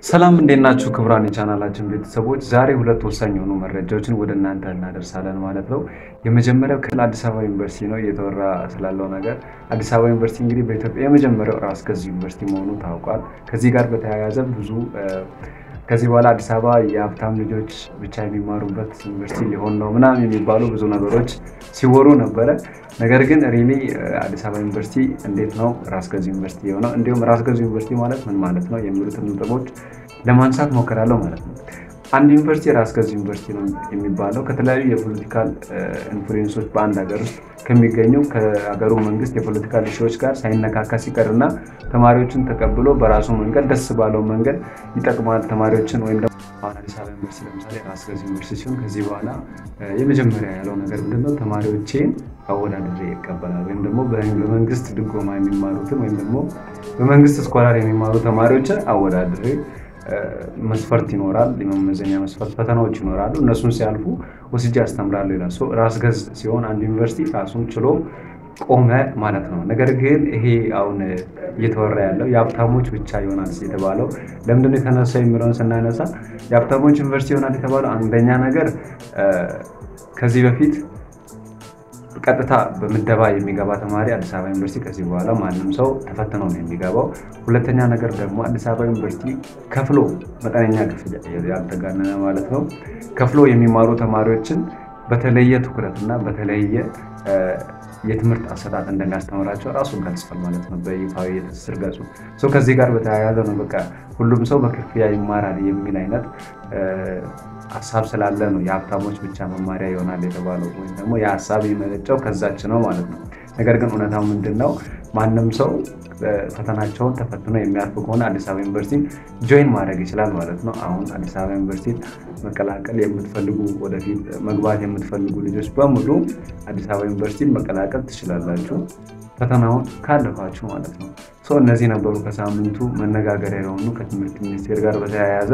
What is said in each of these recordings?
ሰላም እንዴት ናችሁ? ክቡራን የቻናላችን ቤተሰቦች ዛሬ ሁለት ወሳኝ የሆኑ መረጃዎችን ወደ እናንተ እናደርሳለን ማለት ነው። የመጀመሪያው ከአዲስ አበባ ዩኒቨርሲቲ ነው እየተወራ ስላለው ነገር። አዲስ አበባ ዩኒቨርሲቲ እንግዲህ በኢትዮጵያ የመጀመሪያው ራስ ገዝ ዩኒቨርሲቲ መሆኑ ታውቋል። ከዚህ ጋር በተያያዘ ብዙ ከዚህ በኋላ አዲስ አበባ የሀብታም ልጆች ብቻ የሚማሩበት ዩኒቨርሲቲ ሊሆን ነው ምናምን የሚባሉ ብዙ ነገሮች ሲወሩ ነበረ። ነገር ግን ሪሊ አዲስ አበባ ዩኒቨርሲቲ እንዴት ነው ራስ ገዝ ዩኒቨርሲቲ የሆነው? እንዲሁም ራስ ገዝ ዩኒቨርሲቲ ማለት ምን ማለት ነው የሚሉትን ነጥቦች ለማንሳት ሞከራለሁ ማለት ነው። አንድ ዩኒቨርሲቲ ራስ ገዝ ዩኒቨርሲቲ ነው የሚባለው ከተለያዩ የፖለቲካል ኢንፍሉዌንሶች በአንድ ሀገር ውስጥ ከሚገኙ ከሀገሩ መንግስት የፖለቲካል እሺዎች ጋር ሳይነካካ ሲቀርና ተማሪዎችን ተቀብሎ በራሱ መንገድ ደስ ባለው መንገድ ይጠቅማል ተማሪዎችን ወይም ደግሞ አሁን አዲስ አበባ ዩኒቨርሲቲ ለምሳሌ ራስ ገዝ ዩኒቨርሲቲ ሲሆን ከዚህ በኋላ የመጀመሪያ ያለው ነገር ምንድነው? ተማሪዎቼን አወዳድሬ ይቀበላል ወይም ደግሞ በመንግስት ድጎማ የሚማሩትን ወይም ደግሞ በመንግስት ስኮላር የሚማሩ ተማሪዎችን አወዳድሬ መስፈርት ይኖራል። የመመዘኛ መስፈርት ፈተናዎች ይኖራሉ። እነሱን ሲያልፉ ወስጄ አስተምራለሁ ይላል። ራስ ገዝ ሲሆን አንድ ዩኒቨርሲቲ ራሱን ችሎ ቆመ ማለት ነው። ነገር ግን ይሄ አሁን እየተወራ ያለው የሀብታሞች ብቻ ይሆናል የተባለው ለምንድነው የተነሳው የሚለውን ስናነሳ የሀብታሞች ዩኒቨርሲቲ ይሆናል የተባለው አንደኛ ነገር ከዚህ በፊት ቀጥታ በምደባ የሚገባ ተማሪ አዲስ አበባ ዩኒቨርሲቲ ከዚህ በኋላ ማንም ሰው ተፈትኖ ነው የሚገባው። ሁለተኛ ነገር ደግሞ አዲስ አበባ ዩኒቨርሲቲ ከፍሎ መጠነኛ ክፍያ ያልተጋነነ ማለት ነው ከፍሎ የሚማሩ ተማሪዎችን በተለየ ትኩረትና በተለየ የትምህርት አሰጣጥ እንደሚያስተምራቸው ራሱ ገልጿል ማለት ነው በይፋዊ የትስስር ገጹ። ከዚህ ጋር በተያያዘ ነው በቃ ሁሉም ሰው በክፍያ ይማራል የሚል አይነት ሀሳብ ስላለ ነው የሀብታሞች ብቻ መማሪያ ይሆናል የተባለው ወይም ደግሞ የሀሳብ የመነጨው ከዛች ነው ማለት ነው። ነገር ግን እውነታው ምንድን ነው? ማንም ሰው ፈተናቸውን ተፈትኖ የሚያልፍ ከሆነ አዲስ አበባ ዩኒቨርሲቲ ጆይን ማድረግ ይችላል ማለት ነው። አሁን አዲስ አበባ ዩኒቨርሲቲ መቀላቀል የምትፈልጉ ወደፊት መግባት የምትፈልጉ ልጆች በሙሉ አዲስ አበባ ዩኒቨርሲቲን መቀላቀል ትችላላችሁ፣ ፈተናውን ካለፋችሁ ማለት ነው። እነዚህ ነበሩ ከሳምንቱ መነጋገሪያ የሆኑ ከትምህርት ሚኒስቴር ጋር በተያያዘ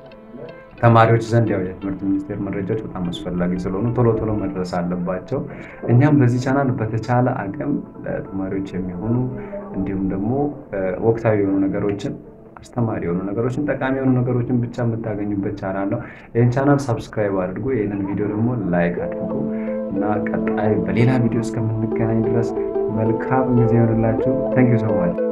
ተማሪዎች ዘንድ ያው የትምህርት ሚኒስቴር መረጃዎች በጣም አስፈላጊ ስለሆኑ ቶሎ ቶሎ መድረስ አለባቸው። እኛም በዚህ ቻናል በተቻለ አቅም ለተማሪዎች የሚሆኑ እንዲሁም ደግሞ ወቅታዊ የሆኑ ነገሮችን አስተማሪ የሆኑ ነገሮችን ጠቃሚ የሆኑ ነገሮችን ብቻ የምታገኙበት ቻናል ነው። ይህን ቻናል ሰብስክራይብ አድርጉ። ይህንን ቪዲዮ ደግሞ ላይክ አድርጉ እና ቀጣይ በሌላ ቪዲዮ እስከምንገናኝ ድረስ መልካም ጊዜ ይሆንላችሁ። ታንክ ዩ ሶ ማች